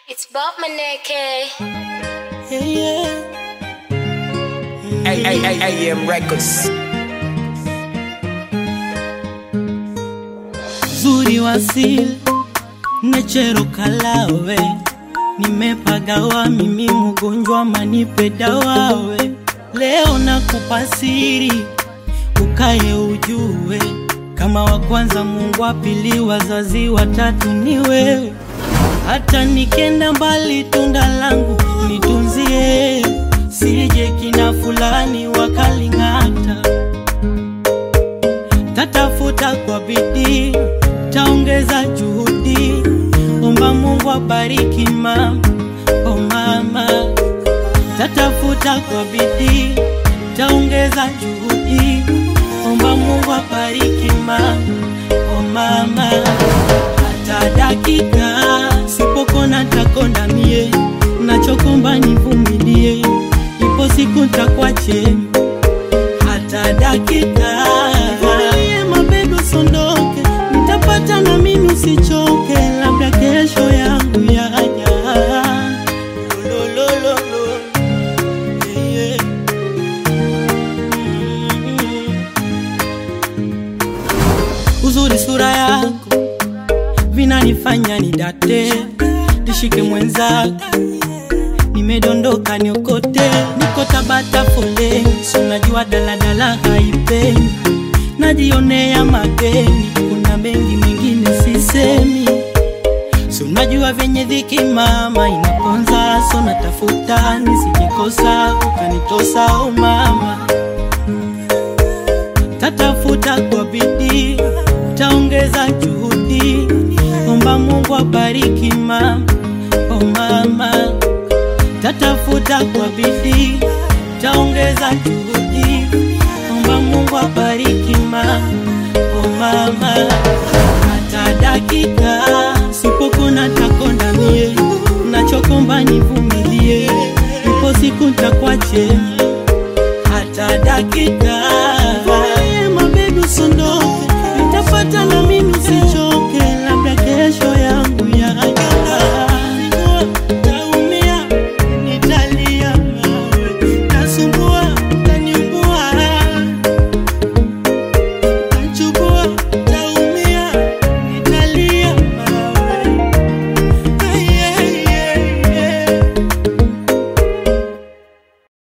It's Bob Maneke. Yeah, yeah. AM Records. Zuri wasili nechero kalawe nimepagawa mimi mgonjwa manipe dawawe leo nakupa siri ukaye ujue kama wa kwanza Mungu wa pili wazazi watatu ni wewe hata nikenda mbali tunda langu nitunzie sije kina fulani wakaling'ata tatafuta kwa bidii, taongeza juhudi, omba Mungu abariki mama, oh mama. Tatafuta kwa bidii, taongeza juhudi, omba Mungu abariki mama, oh mama. Hata dakika sipokona takonda mie, nachokomba nivumilie, ipo siku ntakwache hata dakika Vumilie mabedu sondoke, nitapata na mimi usichoke, labda kesho yangu yaja. Lolololo, yeah, yeah. Mm. Uzuri sura yako vinanifanya nidate, nishike mwenzako nimedondoka niokote, niko Tabata foleni, si unajua daladala haipeni, najionea mageni, kuna mengi mengine sisemi, si unajua venye dhiki mama inaponza, so natafuta nisijikosa, ukanitosa o mama, tatafuta kwa bidii, taongeza juhudi, omba Mungu abariki mama, oh mama tatafuta kwa bidii, taongeza juhudi, omba Mungu abariki mama, oh mama. Hata dakika sipokona takonda mie, nachokomba nivumilie, ipo siku ntakwache. Hata dakika